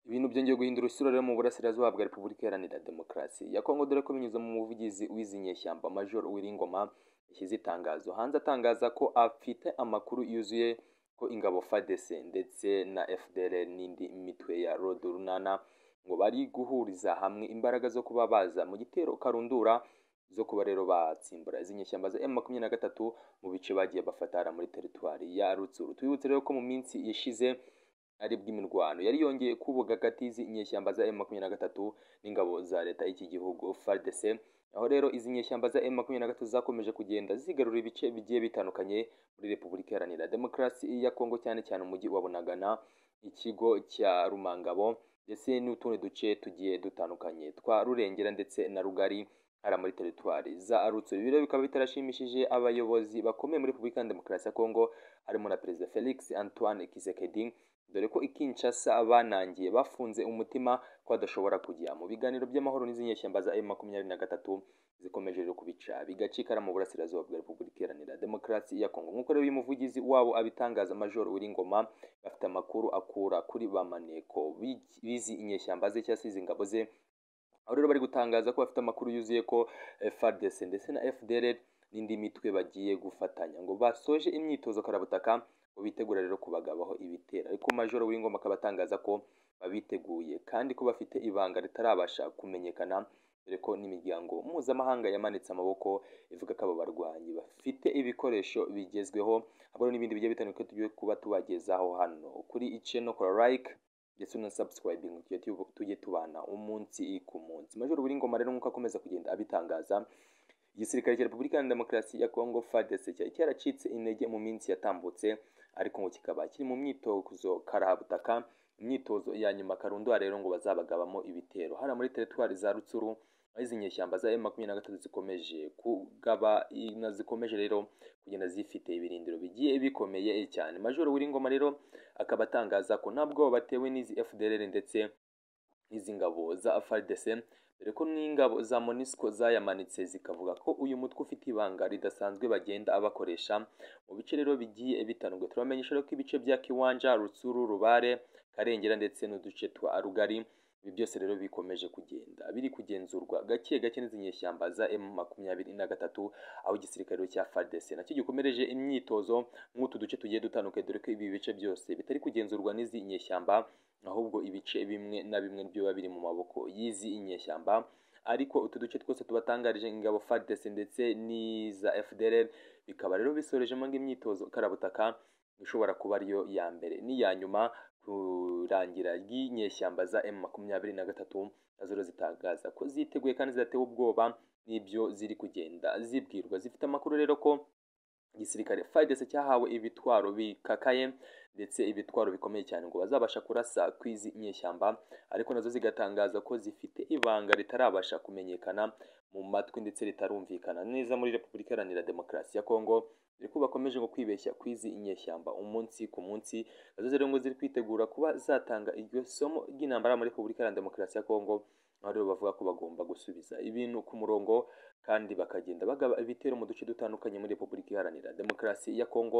Ibintu byongeye guhindura isura rero mu burasirazuba bwa Repubulika Iharanira Demokarasi ya Kongo dore ko binyuze mu muvugizi w'izi nyeshyamba Major Uwiringoma yashyize itangazo hanze atangaza ko afite amakuru yuzuye ko ingabo FARDC ndetse na FDLR n'indi mitwe ya Lord Runana ngo bari guhuriza hamwe imbaraga zo kuba baza mu gitero karundura zo kuba rero batsimbura izi nyeshyamba za M23 mu bice bagiye bafatara muri teritwari ya Rutsuru twibutse rero ko mu minsi yashize aribwo imirwano yari yongeye kubuga hagati y'izi nyeshyamba za M23 n'ingabo za leta y'iki gihugu FARDC aho rero izi nyeshyamba za M23 zakomeje kugenda zigarura ibice bigiye bitandukanye muri Repubulika Iharanira Demokarasi ya Kongo cyane cyane umujyi wa Bunagana ikigo cya Rumangabo ndetse n'utundi duce tugiye dutandukanye twa Rurengera ndetse na Rugari hara muri teritwari za Arutsuri ibiro bikaba bitarashimishije abayobozi bakomeye muri Repubulika ya Demokarasi ya Kongo harimo na Perezida Felix Antoine Tshisekedi dore ko ikinshasa banangiye bafunze umutima ko badashobora kujya mu biganiro by'amahoro n'izi nyeshyamba za M23 zikomeje rero kubica bigacikara mu burasirazuba bwa Repubulika Iharanira Demokarasi ya Kongo nk'uko rero uyu muvugizi wabo abitangaza Major Uwiringoma bafite amakuru akura kuri ba maneko bizi inyeshyamba ze cyangwa se izi ngabo ze aho rero bari gutangaza ko bafite amakuru yuzuye ko FARDC ndetse na FDLR n'indi mitwe bagiye gufatanya ngo basoje imyitozo karabutaka ngo bitegura rero kubagabaho ibitera ariko majoro w'ingoma akaba atangaza ko babiteguye kandi ko bafite ibanga ritarabasha kumenyekana dore ko n'imiryango mpuzamahanga yamanitse amaboko ivuga ko abo barwanyi bafite ibikoresho bigezweho habura n'ibindi bigiye bitandukanye tugiye kuba tubagezaho hano kuri iceno kora like ndetse na subscribing tugiye tujye tubana umunsi ku munsi majoro w'ingoma rero nk'uko akomeza kugenda abitangaza igisirikare cya repubulika ya demokarasi ya kongo fadese cyari cyaracitse intege mu minsi yatambutse ariko ngo kikaba kiri mu myitozo karahabutaka imyitozo ya nyuma karundwa rero ngo bazabagabamo ibitero hariya muri teritwari za rutsuru aho izi nyeshyamba za M23 zikomeje kugaba zikomeje rero kugenda zifite ibirindiro bigiye bikomeye cyane majoro w'ingoma rero akaba atangaza ko ntabwo batewe n'izi FDLR ndetse n'izi ngabo za FARDC dore ko n'ingabo za MONUSCO zayamanitse zikavuga ko uyu mutwe ufite ibanga ridasanzwe bagenda abakoresha mu bice rero bigiye bitandukanye turamenyesha rero ko ibice bya Kiwanja, Rutsuru, Rubare, Karengera ndetse n'uduce twa Rugari ibi byose rero bikomeje kugenda biri kugenzurwa gake gake n'izi nyeshyamba za M makumyabiri na gatatu aho igisirikare cya FARDC nacyo gikomereje imyitozo nk'utu duce tugiye dutandukanye dore ko ibi bice byose bitari kugenzurwa n'izi nyeshyamba ahubwo ibice bimwe na bimwe byo biba biri mu maboko y'izi inyeshyamba ariko utu duce twose tubatangarije ingabo FARDC ndetse n'iza FDLR bikaba rero bisorejemo imyitozo karabutaka ishobora kuba ariyo ya mbere n'iya nyuma kurangira ry'inyeshyamba za M makumyabiri na gatatu nazo zitangaza ko ziteguye kandi zidatewe ubwoba n'ibyo ziri kugenda zibwirwa zifite amakuru rero ko igisirikare FARDC cyahawe ibitwaro bikakaye ndetse ibitwaro bikomeye cyane ngo bazabasha kurasa ku izi nyeshyamba ariko nazo zigatangaza ko zifite ibanga ritarabasha kumenyekana mu matwi ndetse ritarumvikana neza muri Repubulika Iharanira Demokarasi ya Kongo dore ko bakomeje ngo kwibeshya ku izi nyeshyamba umunsi ku munsi nazo rero ngo ziri kwitegura kuba zatanga iryo somo ry'intambara muri Repubulika Iharanira Demokarasi ya Kongo aho rero bavuga ko bagomba gusubiza ibintu ku murongo kandi bakagenda bagaba ibitero mu duce dutandukanye muri Repubulika Iharanira Demokarasi ya Kongo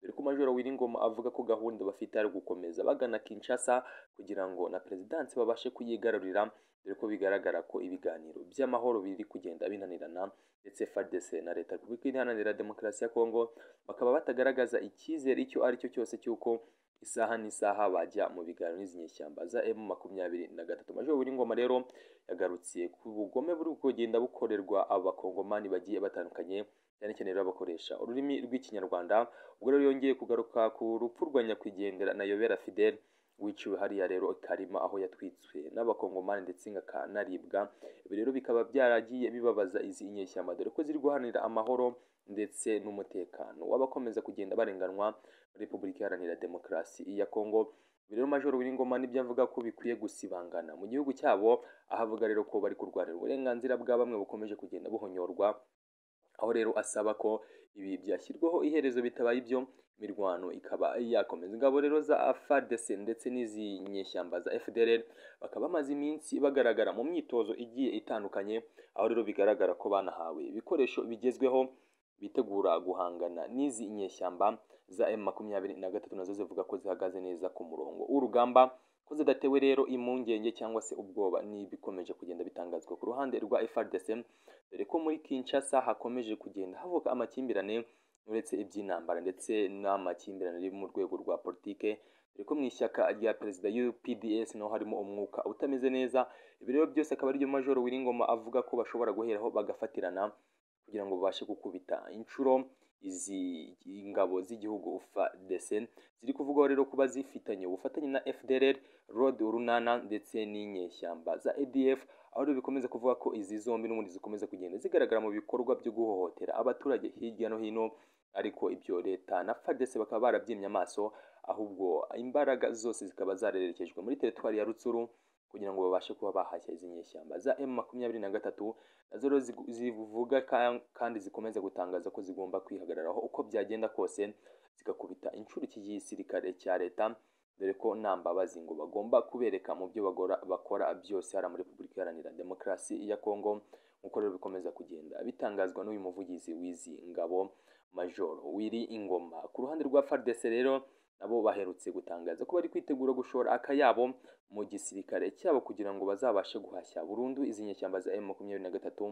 dore ko Majoro Wiringoma avuga ko gahunda bafite ari gukomeza bagana Kinshasa kugira ngo na perezidansi babashe kuyigarurira dore ko bigaragara ko ibiganiro by'amahoro biri kugenda binanirana ndetse FARDC na Leta Repubulika Iharanira Demokarasi ya Kongo bakaba batagaragaza icyizere icyo ari cyo cyose cy'uko isaha n'isaha bajya mu biganiro n'izi nyeshyamba za M makumyabiri na gatatu Majoro Uwiringoma rero yagarutse ku bugome buri kugenda bukorerwa abakongomani bagiye batandukanye cyane cyane rero bakoresha ururimi rw'ikinyarwanda ubwo rero yongeye kugaruka ku rupfu rwa nyakwigendera na Yobera Fidele wiciwe hariya rero karima aho yatwitswe n'abakongomani ndetse akanaribwa ibi rero bikaba byaragiye bibabaza izi inyeshyamba dore ko ziri guharanira amahoro ndetse n'umutekano w'abakomeza kugenda barenganwa muri Repubulika Iharanira Demokarasi ya Kongo rero Major Uwiringoma nibyo avuga ko bikwiye gusibangana mu gihugu cyabo aho avuga rero ko bari kurwanira uburenganzira bwa bamwe bukomeje kugenda buhonyorwa aho rero asaba ko ibi byashyirwaho iherezo bitabaye ibyo imirwano ikaba yakomeza ingabo rero za FARDC ndetse n'izi nyeshyamba za FDLR bakaba bamaze iminsi bagaragara mu myitozo igiye itandukanye aho rero bigaragara ko banahawe ibikoresho bigezweho bitegura guhangana n'izi nyeshyamba za M makumyabiri na gatatu nazo zivuga ko zihagaze neza ku murongo w'urugamba ko zidatewe rero impungenge cyangwa se ubwoba n'ibikomeje kugenda bitangazwa ku ruhande rwa FRDC dore ko muri Kinshasa hakomeje kugenda havuka amakimbirane uretse iby'intambara ndetse n'amakimbirane ari mu rwego rwa politike dore ko mu ishyaka rya perezida UPDS naho harimo umwuka utameze neza ibi rero byose akaba aribyo Majoro Wiringoma avuga ko bashobora guheraho bagafatirana kugira ngo babashe gukubita inshuro izi ngabo z'igihugu FARDC ziri kuvugwa rero kuba zifitanye ubufatanye na FDLR Road Urunana ndetse n'inyeshyamba za ADF aho rero bikomeza kuvuga ko izi zombi n'ubundi zikomeza kugenda zigaragara mu bikorwa byo guhohotera abaturage hirya no hino ariko ibyo leta na FARDC bakaba barabyimye amaso ahubwo imbaraga zose zikaba zarerekejwe muri teritwari ya Rutsuru kugira ngo babashe kuba bahashya izi nyeshyamba za M makumyabiri na gatatu nazo rero zivuga kandi zikomeza gutangaza ko zigomba kwihagararaho uko byagenda kose zigakubita inshuro iki gisirikare cya leta dore ko nta mbabazi ngo bagomba kubereka mu byo bakora byose hari muri repubulika iharanira demokarasi ya kongo nk'uko rero bikomeza kugenda bitangazwa n'uyu muvugizi w'izi ngabo majoro wiri ingoma ku ruhande rwa FARDC rero nabo baherutse gutangaza ko bari kwitegura gushora akayabo mu gisirikare cyabo kugira ngo bazabashe guhashya burundu izi nyeshyamba za M23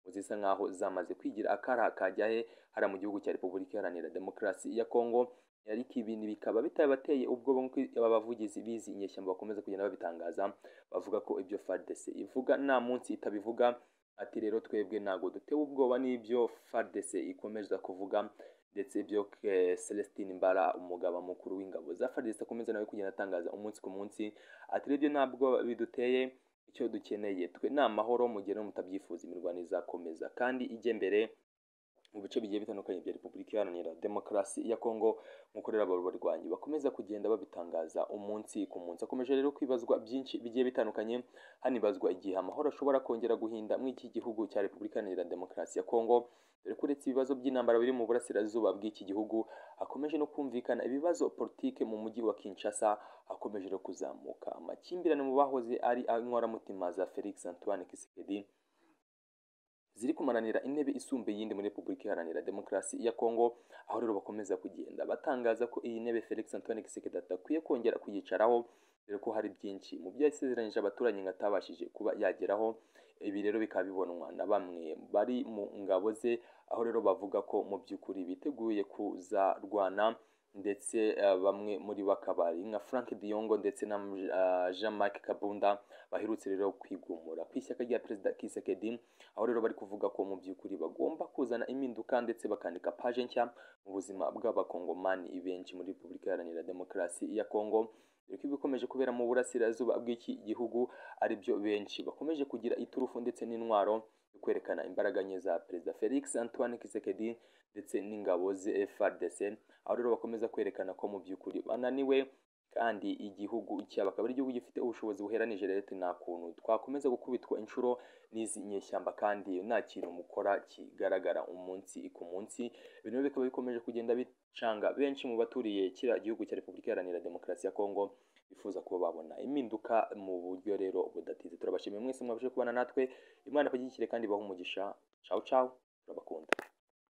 zisa nkaho zamaze kwigira akara kajyahe hara mu gihugu cya Repubulika Iharanira Demokarasi ya Kongo ariko ibi bikaba bitabateye ubwoba nk'uko aba bavugizi bizi inyeshyamba bakomeza kugenda babitangaza bavuga ko ibyo FARDC ivuga nta munsi itabivuga ati rero twebwe ntago dutewe ubwoba n'ibyo FARDC ikomeza kuvuga ndetse ibyo Celestine Mbara umugaba mukuru w'ingabo za FARDC akomeza nawe kugenda atangaza umunsi ku munsi ati rero ntabwo biduteye icyo dukeneye twe ni amahoro mu gihe mutabyifuza imirwano izakomeza kandi ijye mbere mu bice bigiye bitandukanye bya Repubulika Iharanira Demokarasi ya Kongo nk'uko rero abo barwanyi bakomeza kugenda babitangaza umunsi ku munsi akomeje rero kwibazwa byinshi bigiye bitandukanye hanibazwa igihe amahoro ashobora kongera guhinda muri iki gihugu cya Repubulika Iharanira Demokarasi ya Kongo dore ko uretse ibibazo by'intambara biri mu burasirazuba bw'iki gihugu hakomeje no kumvikana ibibazo politike mu mujyi wa Kinshasa hakomeje no kuzamuka amakimbirane mu bahoze ari inkoramutima za Felix Antoine Tshisekedi ziri kumaranira intebe isumba iyindi muri Repubulika Iharanira Demokarasi ya Kongo aho rero bakomeza kugenda batangaza ko iyi ntebe Felix Antoine Tshisekedi atakwiye kongera kuyicaraho dore ko hari byinshi mu byo yasezeranyije abaturanyi ngo atabashije kuba yageraho ibi rero bikaba bibonwa na bamwe bari mu ngabo ze aho rero bavuga ko mu by'ukuri biteguye kuzarwana ndetse bamwe muri bakabari nka Frank Diongo ndetse na Jean-Marc Kabunda baherutse rero kwigumura ku ishyaka rya perezida Kisekedi aho rero bari kuvuga ko mu by'ukuri bagomba kuzana impinduka ndetse bakandika paje nshya mu buzima bw'abakongomani benshi muri Repubulika Iharanira Demokarasi ya Kongo dore ko ibikomeje kubera mu burasirazuba bw'iki gihugu ari byo benshi bakomeje kugira iturufu ndetse n'intwaro yo kwerekana imbaraga nke za perezida Felix Antoine Tshisekedi ndetse n'ingabo ze FARDC aho rero bakomeza kwerekana ko mu by'ukuri bananiwe kandi igihugu cyaba akaba ari igihugu gifite ubushobozi buheranije rero nta kuntu twakomeza gukubitwa inshuro n'izi nyeshyamba kandi nta kintu mukora kigaragara umunsi ku munsi ibintu bikaba bikomeje kugenda bicanga benshi mu baturiye kiriya gihugu cya Repubulika Iharanira Demokarasi ya Kongo bifuza kuba babona impinduka mu buryo rero budatinze turabashimiye mwese mwabashe kubana natwe Imana pagikire kandi baha umugisha ciao ciao